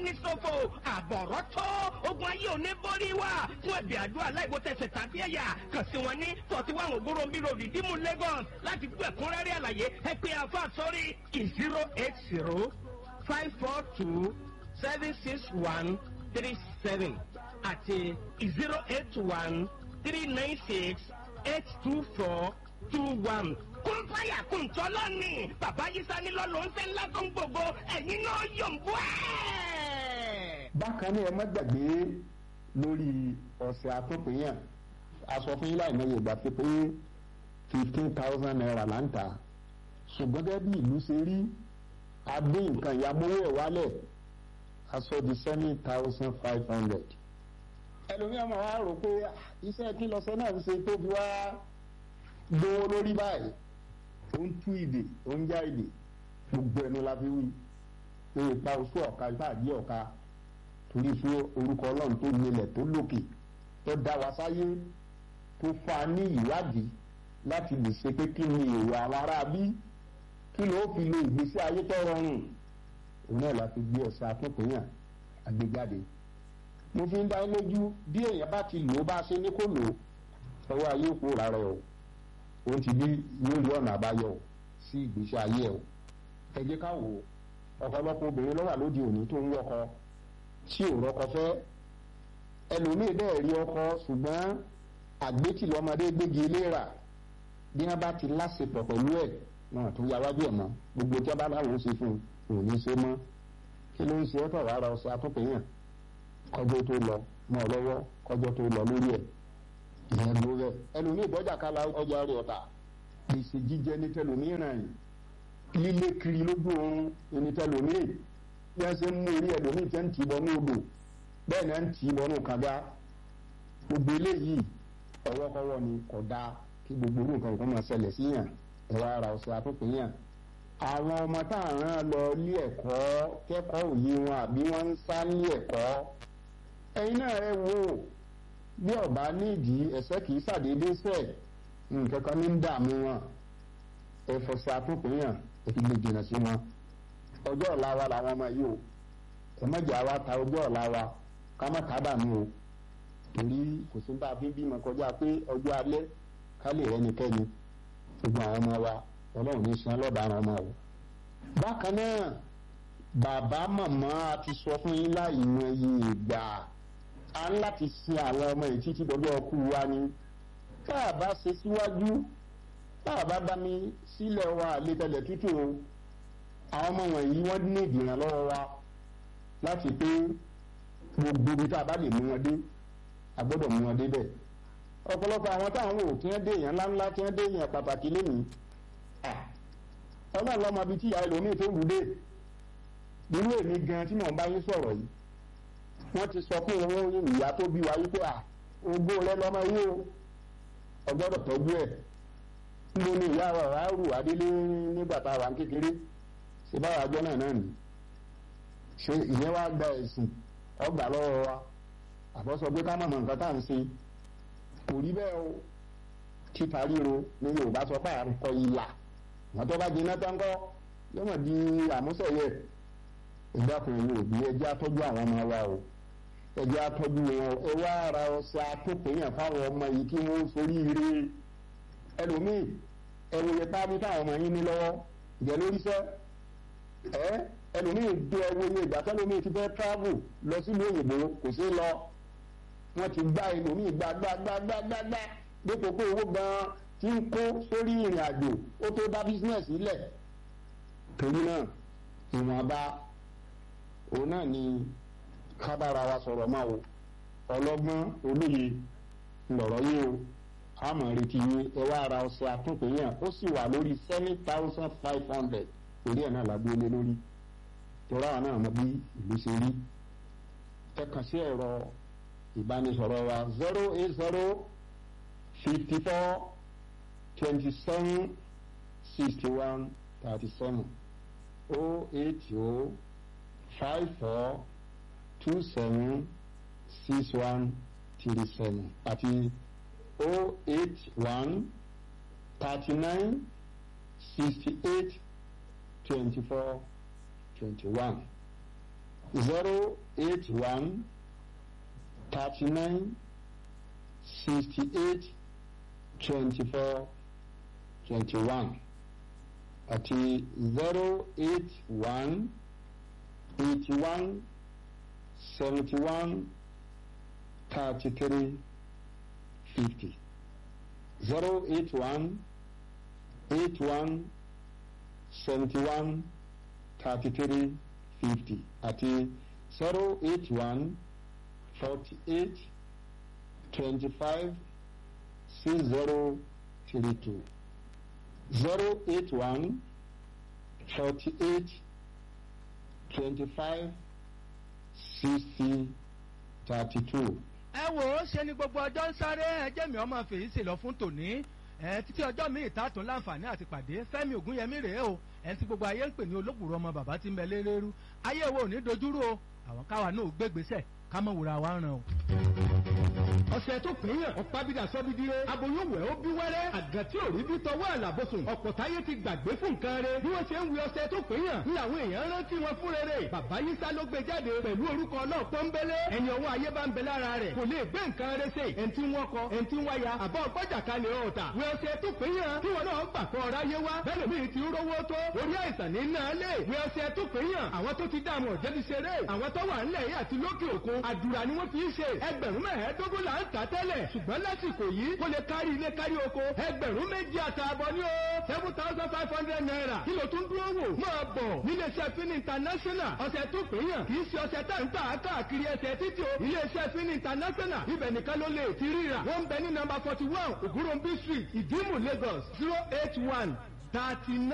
ẹni ṣòfò àbọ̀rọ̀ tó ogun ayé òní borí wa fún ẹ̀bì àdúrà láìwo tẹ̀sẹ̀ tàbí ẹ̀yà kàn sí wọn ní forty one ògbóròmbí road ìdímú Lagos láti gbọ́ ẹ̀kúnrẹ́rẹ́ àlàyé ẹ pé àfa sórí zero eight zero five four two seven six one three seven àti zero eight one three nine six eight two four two one kún fáyà kún tọ́lọ́ ni bàbá yìí sani lọ́lọ́ ń fẹ́ ńlá tó ń gbogbo ẹ̀yin náà yọ̀ǹbù ẹ̀. bákan náà ẹ má gbàgbé lórí ọ̀sẹ̀ àtúnpéyàn aṣọ fún yín láì mọye ìgbà pé pé fifteen thousand naira là ń tà ṣùgbọ́n gẹ́gẹ́ bí ìlú ṣe rí adé nǹkan ìyàmówó ẹ̀ wálẹ̀ aṣọ di seven thousand five hundred ẹlòmíràn máa wá rò pé iṣẹ́ kí lọ́sẹ̀ náà ń ṣe tó fi wá gbówó lórí báyìí ó ń tú ìdè ó ń já ìdè gbogbo ẹnu la fi wí pé ipa oṣù ọ̀ka ipa àdí ọ̀ka torí fún orúkọ ọlọ́run tó nílẹ̀ tó lókè tó dá wa sáyé tó fa ní ìwádìí láti lè ṣe pé kí ni èrò àwọn ará bí kí ló fi lo ìgbésí ayé tó rọrùn òun náà la fi gbé ọ̀sẹ̀ akínkùnyàn àgbéjáde mo fi ń dá lójú bí èèyàn bá ti lò ó bá ṣe ní kó lò ó ọwọ́ ayé kó rárá o òun ti bí yóò rí ọ̀nà àbáyọ o sí ìgbésí ayé o ẹ jẹ́ ká wò ó ọ̀pọ̀lọpọ̀ obìnrin ló wà lóde òní tó ń wọkọ tí ò rọkọ fẹ́ ẹlòmíì bẹ́ẹ̀ rí ọkọ ṣùgbọ́n àgbétì lọ́mọdé gbégi léra bí wọ́n bá ti láṣepọ̀ pẹ̀lú ẹ̀ wọn tó ya wájú ẹ̀ mọ́ gbogbo tí wọ́n bá láwọn ṣe fún un ò ní ṣe mọ́ kí ló ń ṣe ọ́ tọ̀ rárá ọ̀sẹ̀ atúpẹ̀yàn kọjọ́ tó lọ mọ́ ọ lọ́wọ́ kọjọ́ tó lọ lórí ẹ̀ ìyẹn ló rẹ̀ ẹlòmíì bọ́jà kala ọjà rẹ̀ ọ̀tà gbèsè jíjẹ ní tẹlòmíì ràn yìí lílé kiri lójú oorun ní tẹlòmíì bí wọ́n ṣe ń mú orí ẹlòmíì tẹ́ ń tì bọ́ ní odò bẹ́ẹ̀ náà ń tì bọ́ ní kànga gbogbo eléyìí ọwọ́kọ́wọ́ ni kò dáa kí gbogbo orú nǹkan kan máa ṣẹlẹ̀ síyàn ẹ̀rọ ara ọ̀sẹ̀ àtúnpìyàn àwọn ọmọ tá à ń rán lọ ilé ẹ̀kọ́ kẹ́kọ̀ọ́ òye wọn àbí wọ́n ń sá ní ẹ̀kọ́ ẹ̀yin náà ẹ wò ó bí ọba nídìí ẹsẹ kìí ṣàdédé sẹ nǹkan kan ní ń dààmú wọn ẹfọsẹ àtúnpìyàn ètò lè jìnnà sí wọn ọjọ́ ọ̀la wa làwọn ọmọ yìí o ẹ má jà wá ta ọjọ́ ọ̀la wa ká má ká dààmú o torí kò sí bá a fi bímọ kọjá pé ọjọ́ alẹ́ ká lè rẹ́nikẹ́ni gbogbo àwọn ọmọ wa ọlọ́run ní sin ọlọ́daràn ọmọ o. bákan náà bàbá màmá a ti sọ fún yín láì mọ iye ìgbà a ń láti sin àwọn ọmọ yìí títí dọjọ́ ọkú wa ni tá a bá ṣe síwájú tá a bá dá mi sílẹ̀ wa àlétẹ̀lẹ̀ tútù o àwọn ọmọ wọ̀nyí wọ́n ní ìdìrànlọ́wọ́ wa láti pé gbogbo ibi tá a bá lè mú wọn dé a gbọ́dọ̀ mú wọn dé bẹ́ẹ̀ ọ̀pọ̀lọpọ̀ àwọn táwọn wò kí wọ́n dé èèyàn ńláńlá kí wọ́n dé èèyàn pàtàkì lónìí ọlọ́run lọ́mọ bíi tí ìyá ẹlòmíì tó wù dé irú èmi gan tí mò ń bá yín sọ̀rọ̀ yìí wọ́n ti sọ fún owó ìyá tó bí wa wípé à ogún rẹ lọ́mọ yìí o ọgbọ́dọ̀ tọ́jú ẹ̀ níbo ni ìyá wa wà á rù wá délé nígbà tá a wà ń kékeré ṣe báwa àjọ náà náà nì ṣe ìyẹn wá gba ẹ̀sìn ọgbà lọ́wọ́ wa àbọ̀ sọ pé ká mọ̀ mọ̀ nǹkan tá à ń ṣe kò rí bẹ́ẹ̀ o títa ríro ní Yorùbá sọ pé à ń kọ ìlà wọn tó bá jiná tán kọ́ yóò mọ̀ di àmúṣẹ̀yẹ ìdákùnrin yóò bí ẹjẹ́ atọ́jú àwọn ọmọ wa o ẹjẹ́ atọ́jú wọn ẹ wá ara ọsẹ atọ́pẹ̀yàn fáwọn ọmọ yìí kí wọ́n forí ire ẹlòmíì ẹwòye tábí táwọn ọmọ yín ní lọ́wọ́ ìjẹ́ lóríṣẹ́ ẹ ẹlòmíì do ẹwòye ìgbà tẹ́lòmíì ti fẹ́ travel lọ sílùú òyìnbó kò sí lọ wọ́n ti gbá ẹlòmíì gbá gbá gbá gbá gbá gbá dípò pé owó gan-an ti ń kó sórí ìrìn àjò ó tó dá bísínẹ́sì lẹ̀ torí náà ìwọ̀nba òun náà ni kábàárà wa sọ̀rọ̀ máa o ọlọ́gbọ́n olóye lọ̀rọ̀ yìí o àmọ̀ retí yín ẹ wá ara ọ̀sẹ̀ àtúnpéyàn ó sì wà lórí seven thousand five hundred orí ẹ̀ náà lágbó lé lórí torí àwọn náà mọ bí ìlú ṣe rí ẹ kàn sí ẹ̀rọ ìbánisọ̀rọ̀ wa zero eight zero fifty four twenty seven sixty one thirty seven oh eight oh five four two seven six one three seven àti oh eight one thirty nine sixty eight twenty four twenty one zero eight one thirty nine sixty eight twenty four twenty one àti zero eight one eighty one seventy one thirty three fifty zero eight one eight one seventy one thirty three fifty àti zero eight one forty eight twenty five six zero three two zero eight one forty eight twenty five sixty thirty two. ẹ wò ó ṣe ni gbogbo ọjọ́ ń sáré ẹjẹ́ mi ọmọ fèyí sì lọ fún tòní ẹ títí ọjọ́ mi ìtàtún láǹfààní àti pàdé fẹ́mi ògúnyẹmí rèé o ẹ ti gbogbo ayé ń pè ní olóògbòrò ọmọ bàbá tí ń bẹ lérérú ayé wo ò ní dojúrú o àwọn káwa náà gbégbèsè ká mọ̀ wúra wa ràn o. ọ̀sẹ̀ tó pín yàn ọ̀pábídà sọ́bídìrẹ́ aboyún wẹ̀ ó bí wẹ́rẹ́ àgàtí òrí bí tọwọ́ àlàbọ̀sùn ọ̀pọ̀ táyé ti gbàgbé fún nǹkan rẹ̀ bí wọ́n ṣe ń wí ọ̀sẹ̀ tó pín yàn ní àwọn èèyàn rántí wọn fún rere bàbá yísá ló gbé jáde pẹ̀lú orúkọ náà pọ́nbélé ẹni ọwọ́ ayé bá ń bẹ lára rẹ̀ kò lè gbé nǹkan rẹ̀ ṣe ẹni tí wọ́n kọ ẹni tí wáyà àbọ̀ ọgbọ́jà kalẹ̀ ọ̀tà wí ọ̀sẹ̀ tó pín yàn kí wọn náà gbà kọ́ ọ̀rá yé wá bẹ́ẹ̀ lómi ti ń rówó tó orí àìsàn ní náà lè wí ọ̀sẹ̀ tó pín yàn àwọn tó ti dààmú ọ̀jẹ̀bi ṣeré àwọn tó wà ńlẹ̀ yìí àti lókè òkun àdúrà ni wọ́n fi ń ṣe ẹgbẹ̀rún mẹ́ẹ̀ẹ́dógún là ń tà tẹ́lẹ̀ ṣùgbọ́n lásìkò yìí kó lè kárí ilé kárí oko ẹgbẹ̀rún méjì àtààbọ̀ ní o seven thousand five hundred naira kí ló tún dúró wò máa bọ̀ níléeṣẹ́ fin international ọ̀sẹ̀ tó pè yàn kì í ṣe ọ̀sẹ̀ tá ń tà káàkiri ẹsẹ̀ títí o iléeṣẹ́ fin international ibẹ̀ nìkan ló lè ti ríra wọ́n ń bẹ ní number forty one ògúnròmbí street ìdímù lagos zero eight one thirty nine.